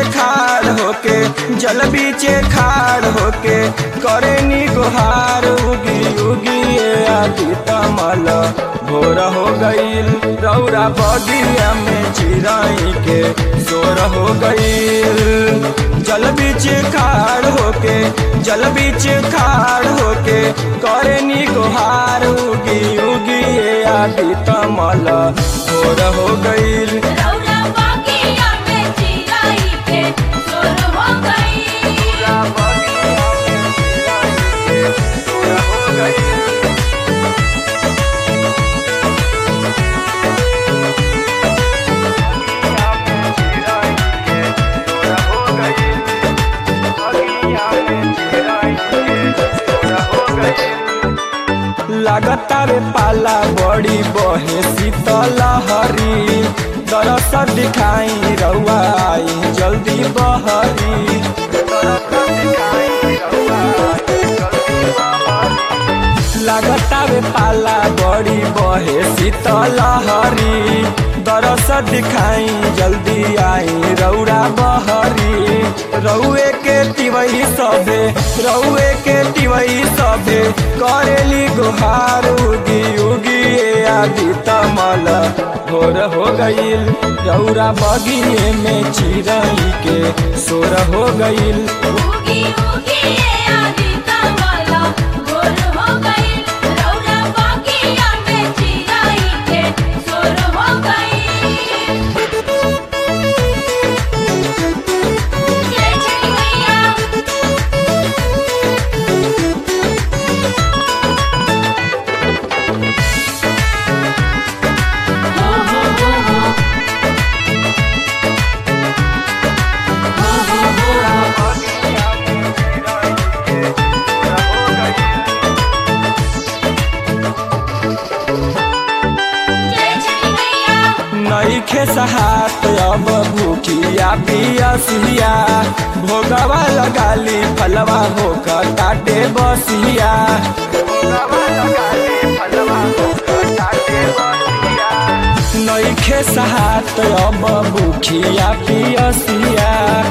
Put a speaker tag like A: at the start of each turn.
A: खाड़ होके जल बीचे खाड़ होके करे नी गुहार उगी उगी ये आदि तमल भोर हो गईल रौरा बगिया में चिराई के सोर हो गईल जल बीच खाड़ होके जल बीच खाड़ होके करे नी गुहार उगी उगी ये आदि तमल भोर हो गईल
B: रौरा बागिया में चिराई के सोर हो गई
A: लागता रे पाला बड़ी बहे शीतल हरी दरस दिखाई रउआ आई जल्दी बहरी लागता रे पाला बड़ी बहे शीतल हरी दरस दिखाई जल्दी आई रौरा बहरी रउए के तिवई सबे रउए के तिवई सबे करेली गुहार उगी उगी ये आदि तमल भोर हो गईल रौरा बगिए में चिरई के सोर हो गईल
B: उगी उगी ये आदि तमला भोर हो गई रौरा बागिया में चिराई के सोर हो गई जय छठी मैया हो हो हो हो हो हो हो जय छठी मैया
A: नईखे सहात अब भूखिया पियसिया भोगवा लगाली फलवा होकर काटे बसिया नईखे सहात अब भूखिया पियसिया